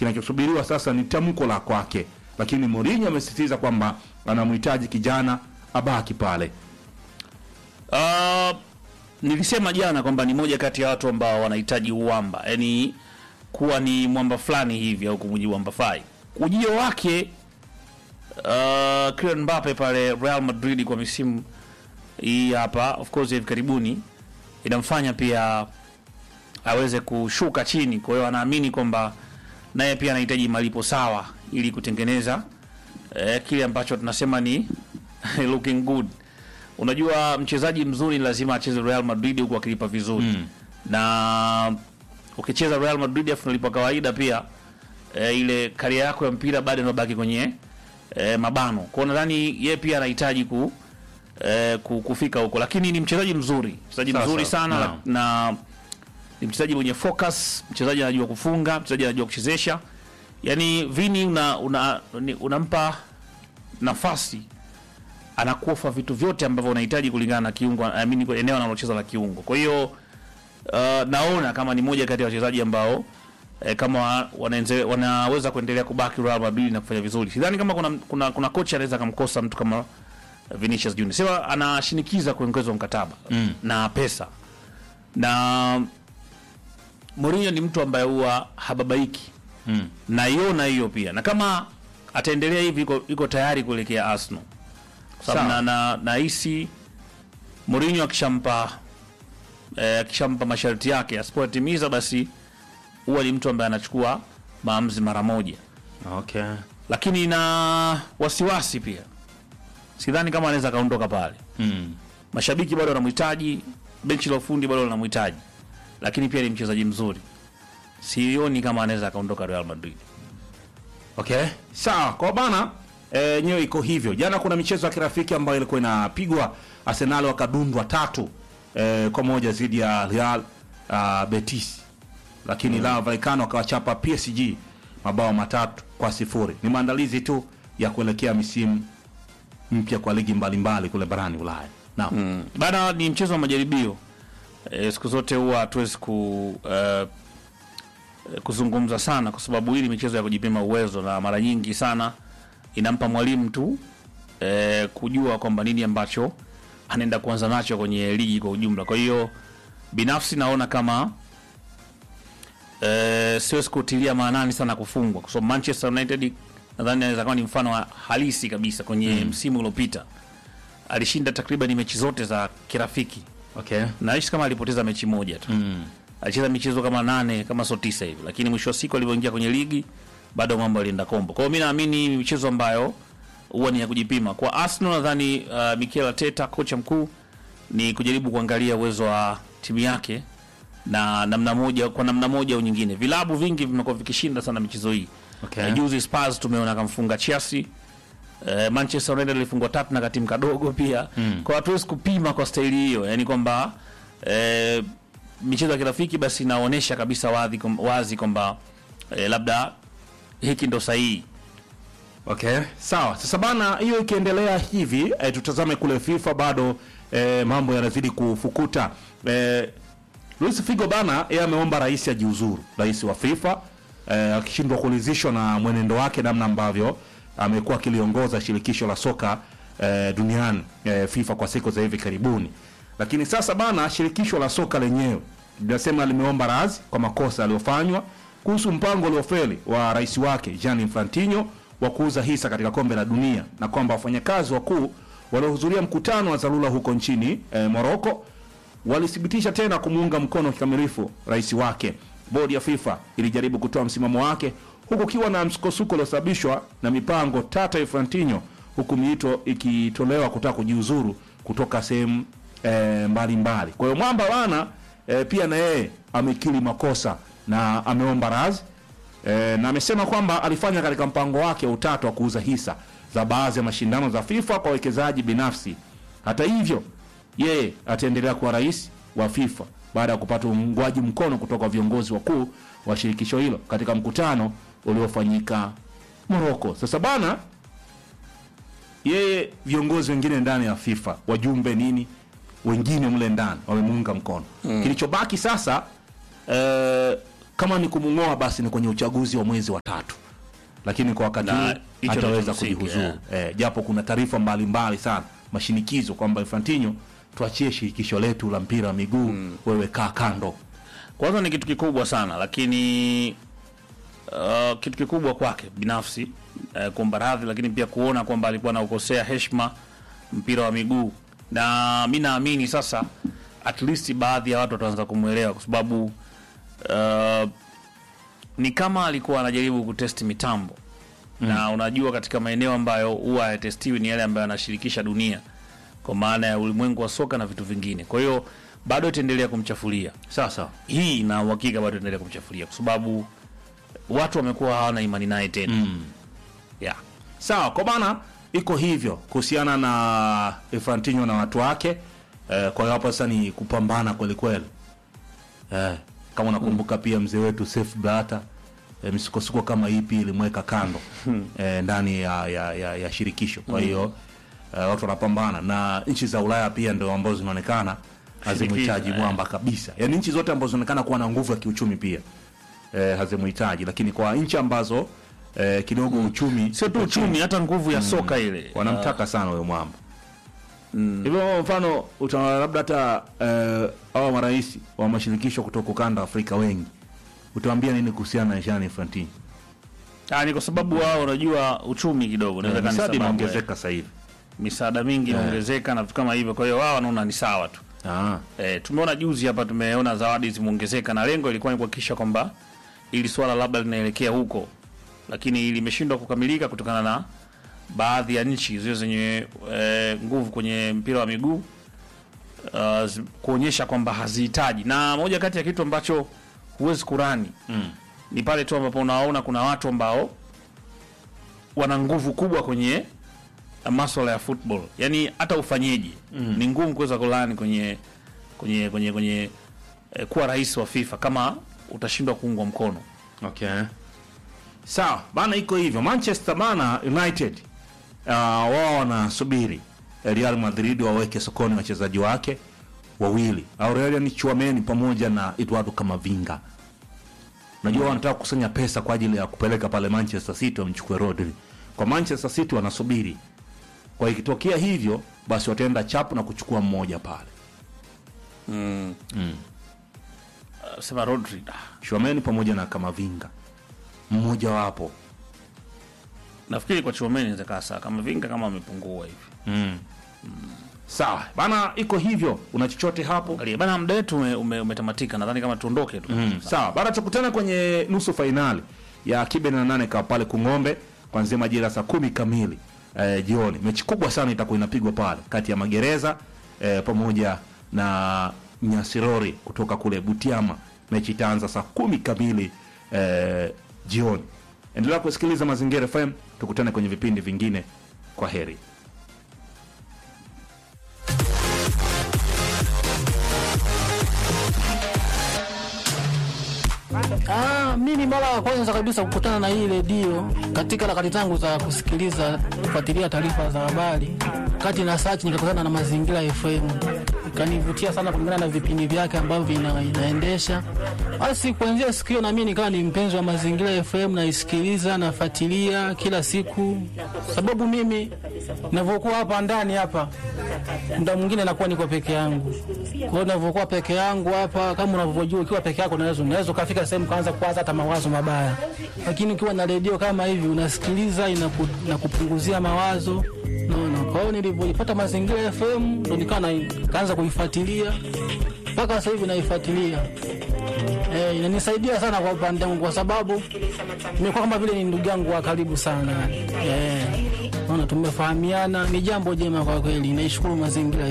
kinachosubiriwa sasa ni tamko la kwake, lakini Mourinho amesisitiza kwamba anamhitaji kijana abaki pale. Uh, nilisema jana kwamba ni moja kati ya watu ambao wanahitaji uwamba, yaani kuwa ni mwamba fulani hivi au kumuji mwamba fai. Ujio wake uh, Kylian Mbappe pale Real Madrid kwa misimu hii hapa, of course hivi karibuni, inamfanya pia aweze kushuka chini. Kwa hiyo anaamini kwamba naye pia anahitaji malipo sawa ili kutengeneza eh, kile ambacho tunasema ni looking good. Unajua, mchezaji mzuri ni lazima acheze Real Madrid huku akilipa vizuri mm. na ukicheza Real Madrid afu unalipa kawaida pia e, ile karia yako ya mpira bado inabaki kwenye e, mabano. Kwa hiyo nadhani yeye pia anahitaji ku, e, ku, kufika huko, lakini ni mchezaji mzuri, mchezaji Sawa, mzuri sawa. sana Naam. na ni mchezaji mwenye focus, mchezaji anajua kufunga, mchezaji anajua kuchezesha. Yani Vini una, una, ni- unampa nafasi anakufa vitu vyote ambavyo unahitaji kulingana na kiungo I mean, kwa eneo analocheza la kiungo. Kwa hiyo uh, naona kama ni moja kati ya wachezaji ambao eh, kama wa- wanaenze, wanaweza kuendelea kubaki Real Madrid na kufanya vizuri. Sidhani kama kuna kuna, kuna kocha anaweza kumkosa mtu kama Vinicius Junior. Sema anashinikiza kuongezwa mkataba mm. na pesa. Na Mourinho ni mtu ambaye huwa hababaiki. Mm. Naiona hiyo pia. Na kama ataendelea hivi iko, iko tayari kuelekea Arsenal. Kwa sababu Sawa. na, na nahisi Mourinho akishampa eh, akishampa masharti yake asipotimiza basi huwa ni mtu ambaye anachukua maamuzi mara moja, Okay. lakini na wasiwasi pia, sidhani kama anaweza akaondoka pale. Mm. Mashabiki bado wanamhitaji, benchi la ufundi bado wanamhitaji, lakini pia ni mchezaji mzuri, sioni kama anaweza akaondoka Real Madrid. Okay, sawa kwa bana e, nyewe iko hivyo. Jana kuna michezo ya kirafiki ambayo ilikuwa inapigwa, Arsenal wakadundwa tatu e, kwa moja dhidi ya Real uh, Betis, lakini mm. Rayo Vallecano wakawachapa PSG mabao matatu kwa sifuri. Ni maandalizi tu ya kuelekea misimu mpya kwa ligi mbalimbali kule barani Ulaya. Naam. Mm. Bana ni mchezo wa majaribio. E, siku zote huwa hatuwezi ku eh, kuzungumza sana kwa sababu hii ni michezo ya kujipima uwezo na mara nyingi sana inampa mwalimu tu e, kujua kwamba nini ambacho anaenda kuanza nacho kwenye ligi kwa ujumla. Kwa hiyo binafsi naona kama e, siwezi kutilia maanani sana kufungwa kwa sababu Manchester United nadhani anaweza kuwa ni mfano wa halisi kabisa kwenye msimu uliopita alishinda takriban mechi zote za kirafiki Okay. naishi kama alipoteza mechi moja tu Mm. alicheza michezo kama nane kama so tisa hivi, lakini mwisho wa siku alivyoingia kwenye ligi bado mambo alienda kombo. Kwa hiyo mi naamini ni michezo ambayo huwa ni ya kujipima. Kwa Arsenal nadhani uh, Mikel Arteta kocha mkuu ni kujaribu kuangalia uwezo wa timu yake na namna moja kwa namna moja au nyingine. Vilabu vingi vimekuwa vikishinda sana michezo hii. Okay. Eh, juzi Spurs tumeona kamfunga Chelsea. Eh, Manchester United ilifungwa tatu na katimu kadogo pia. Kwa hatuwezi kupima kwa staili hiyo, yani kwamba eh, michezo ya kirafiki basi inaonyesha kabisa wazi wazi kwamba eh, labda hiki ndo sahihi. Okay, sawa. Sasa bana, hiyo ikiendelea hivi e, tutazame kule FIFA bado e, mambo yanazidi kufukuta. E, Luis Figo bana, yeye ameomba rais ajiuzuru, rais wa FIFA e, akishindwa kuridhishwa na mwenendo wake, namna ambavyo amekuwa akiliongoza shirikisho la soka e, duniani e, FIFA kwa siku za hivi karibuni. Lakini sasa bana, shirikisho la soka lenyewe linasema limeomba radhi kwa makosa yaliyofanywa kuhusu mpango uliofeli wa rais wake Gianni Infantino wa kuuza hisa katika kombe la dunia na kwamba wafanyakazi wakuu waliohudhuria mkutano wa dharura huko nchini e, Morocco walithibitisha tena kumuunga mkono kikamilifu rais wake. Bodi ya FIFA ilijaribu kutoa msimamo wake huku kiwa na msukosuko uliosababishwa na mipango tata ya Infantino, huku miito ikitolewa kutaka kujiuzuru kutoka sehemu e, mbalimbali. Kwa hiyo mwamba bana e, pia na yeye amekiri makosa na ameomba radhi e, na amesema kwamba alifanya katika mpango wake wa utatu wa kuuza hisa za baadhi ya mashindano za FIFA kwa wawekezaji binafsi. Hata hivyo, yeye ataendelea kuwa rais wa FIFA baada ya kupata uungwaji mkono kutoka kwa viongozi wakuu wa shirikisho hilo katika mkutano uliofanyika Morocco. Sasa bana, yeye viongozi wengine ndani ya FIFA, wajumbe nini, wengine mle ndani wamemuunga mkono. Kilichobaki sasa eh, kama ni kumng'oa basi ni kwenye uchaguzi wa mwezi wa tatu lakini kwa wakati Na huu hicho ndio hataweza cha msingi, kujihuzuru eh, japo kuna taarifa mbalimbali sana mashinikizo kwamba Infantino tuachie shirikisho letu la mpira wa miguu wewe kaa kando kwanza ni kitu kikubwa sana lakini uh, kitu kikubwa kwake binafsi uh, kuomba radhi lakini pia kuona kwamba alikuwa anaukosea heshima mpira wa miguu na mi naamini sasa at least baadhi ya watu wataanza kumwelewa kwa sababu uh, ni kama alikuwa anajaribu kutesti mitambo na unajua katika maeneo ambayo huwa hayatestiwi ni yale ambayo yanashirikisha dunia kwa maana ya ulimwengu wa soka na vitu vingine kwa hiyo bado itaendelea kumchafulia sasa hii na uhakika bado itaendelea kumchafulia kwa sababu watu wamekuwa hawana imani naye tena mm. yeah. sawa kwa bana iko hivyo kuhusiana na Infantino na watu wake eh, kwa hiyo hapo sasa ni kupambana kweli kweli eh, kama unakumbuka pia mzee wetu Seif Blatter eh, misukosuko kama ipi ilimweka kando eh, ndani ya, ya, ya, ya shirikisho kwa hiyo eh, watu wanapambana na nchi za Ulaya pia ndio ambazo zinaonekana hazimhitaji eh. mwamba kabisa yaani nchi zote ambazo zinaonekana kuwa na nguvu ya kiuchumi pia eh, hazimhitaji lakini kwa nchi ambazo eh, kidogo uchumi sio tu uchumi hata nguvu ya soka ile wanamtaka sana huyo mwamba hivyo mfano utaona labda hata eh, hawa marais wa mashirikisho kutoka ukanda wa Afrika wengi utawambia nini kuhusiana na Gianni Infantino Ah, ni kwa sababu wao unajua uchumi kidogo inaweza Eh, kuwa ni misaada sababu, eh. inaongezeka sasa hivi misaada mingi inaongezeka na vitu kama hivyo kwa hiyo wao wanaona ni sawa tu ah. E, tumeona juzi hapa tumeona zawadi zimeongezeka na lengo ilikuwa ni kuhakikisha kwamba ili swala labda linaelekea huko, lakini limeshindwa kukamilika kutokana na baadhi ya nchi zile zenye e, nguvu kwenye mpira wa miguu uh, zi- kuonyesha kwamba hazihitaji, na moja kati ya kitu ambacho huwezi kurani Mm. ni pale tu ambapo unaona kuna watu ambao wana nguvu kubwa kwenye maswala ya football, yani hata ufanyeji mm. ni ngumu kuweza kulani kwenye kwenye kwenye kwenye eh, kuwa rais wa FIFA kama utashindwa kuungwa mkono. Okay. Sawa bana, iko hivyo. Manchester bana United uh, wao wanasubiri Real Madrid waweke sokoni wachezaji wake wawili Aurelian Chouameni pamoja na Eduardo Camavinga. Najua wanataka kukusanya pesa kwa ajili ya kupeleka pale Manchester City wamchukue Rodri. Kwa Manchester City wanasubiri, kwa ikitokea hivyo basi wataenda chapu na kuchukua mmoja pale, Uh, sema Rodri ah, Chouameni pamoja na Camavinga, mmoja wapo nafikiri kwa Chouameni inaweza kaa sawa, kama Vinga kama amepungua hivi. Sawa bana, iko hivyo. Una chochote hapo? Angalia bana, muda wetu ume, ume, umetamatika, nadhani kama tuondoke tu. Mm. Sawa bana, tukutana kwenye nusu fainali ya kibe na nane ka pale Kung'ombe kuanzia majira saa kumi kamili eh, jioni. Mechi kubwa sana itakuwa inapigwa pale kati ya Magereza eh, pamoja na Nyasirori kutoka kule Butiama. Mechi itaanza saa kumi kamili eh, jioni. Endelea kusikiliza Mazingira FM, tukutane kwenye vipindi vingine. Kwa heri. Ah, mimi mara ya kwanza kabisa kukutana na hii redio katika harakati zangu za kusikiliza kufuatilia taarifa za habari, kati na search nikakutana na Mazingira FM, ikanivutia sana kulingana na vipindi vyake ambavyo vina, inaendesha. Basi kuanzia siku hiyo na mimi nikawa ni mpenzi wa Mazingira FM, naisikiliza nafuatilia kila siku, sababu mimi ninavyokuwa hapa ndani hapa muda mwingine nakuwa niko peke yangu. Kwa hiyo ninavyokuwa peke yangu hapa, kama unavyojua, ukiwa peke yako unaweza unaweza ukafika sehemu kaanza kuwaza hata mawazo mabaya, lakini ukiwa na redio kama hivi unasikiliza, inaku, inakupunguzia mawazo naona. Kwa hiyo nilivyoipata Mazingira FM ndo nikawa na- kaanza kuifuatilia mpaka sasa hivi naifuatilia. Eh, inanisaidia sana kwa upande wangu kwa sababu nimekuwa kama vile ni ndugu yangu wa karibu sana. Eh, naona tumefahamiana, ni jambo jema kwa kweli. Naishukuru mazingira